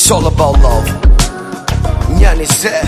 It's all about love. Nyani se.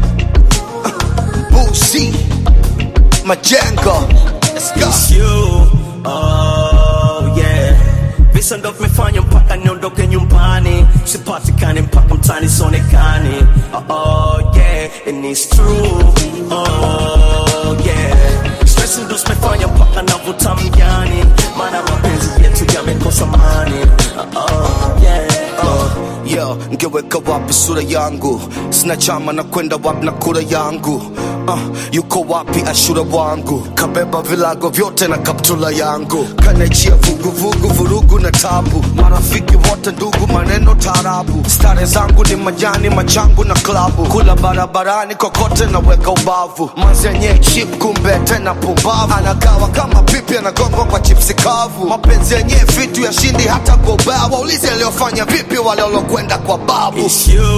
Busi. Majengo. Let's go. It's you, oh yeah. Visa ndo vimefanya mpaka niondoke nyumbani, sipatikane mpaka mtani sionekani. Oh, oh yeah, and it's true, oh yeah. Stress ndo zimefanya mpaka navuta mjani, maana mapenzi yetu yamekosa mani. Oh, oh yeah, oh. Yo, ngeweka wapi sura yangu? Sina chama na kwenda wapi na kura yangu? Uh, yuko wapi ashura wangu? Kabeba vilago vyote na kaptula yangu, kanachia vuguvugu, vurugu na tabu, marafiki wote ndugu, maneno tarabu. Stare zangu ni majani, machangu na klabu, kula barabarani kokote na weka ubavu, manzenye chip kumbe tena pumbavu, anagawa kama pipi, anagongwa kwa chipsi kavu. Mapenzi yenye vitu ya shindi hata kwa ubao, waulize aliyofanya vipi wale walokwenda kwa babu. It's you,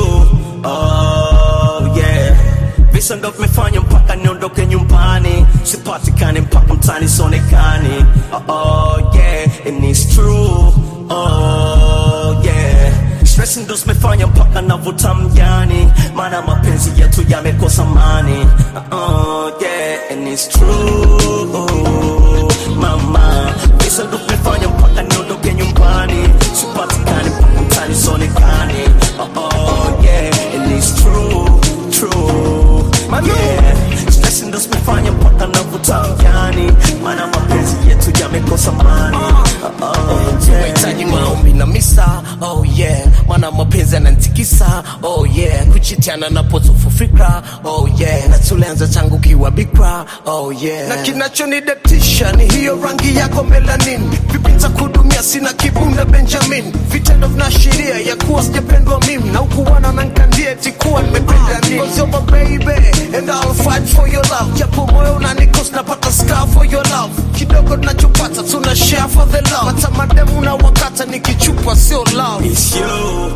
oh yeah. Visa ndo vimefanya mpaka niondoke nyumbani, sipatikane mpaka mtani sionekani. Oh, oh yeah, and it's true, oh yeah. Stress ndo zimefanya mpaka navuta mjani, maana mapenzi yetu yamekosa mani. Oh yeah, and it's true, mama. Visa ndo vimefanya mpaka niondoke nyumbani, sipatikane mpaka mtani sionekani. Oh, oh yeah, and it's true, true, yeah. Stress ndo zimefanya mpaka navuta mjani, maana mapenzi yetu yamekosa mani. Oh, oh yeah. Nahitaji maombi na misa, oh yeah, maana mapenzi yananitikisa, oh yeah, kuchitiana na potofu fikra, oh yeah, na tulianza tangu kiwa bikra, oh yeah, na kinachonidatisha ni hiyo rangi yako melanin, vipi nitakudumia, sina kibunda Benjamin, vitendo vinaashiria ya kuwa sijapendwa mimi, na ukuwana na nkandia eti kuwa nimependa nini, Cause you're my baby, and I'll fight for your love, japo moyo unanikos napata scar for your love, kidogo tunachopata tuna share for the love, hata mademu na wakata nikichupa sio love. It's you,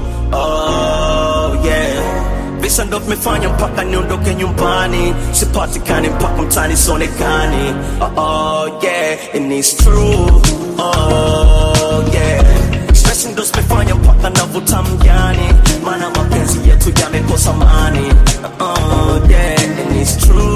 oh yeah. Visa ndo vimefanya mpaka niondoke nyumbani, sipatikane mpaka mtani sionekani. Oh, oh yeah, and it's true, oh yeah. Stress ndo zimefanya mpaka navuta mjani, maana mapenzi yetu yamekosa mani. Oh yeah, and it's true.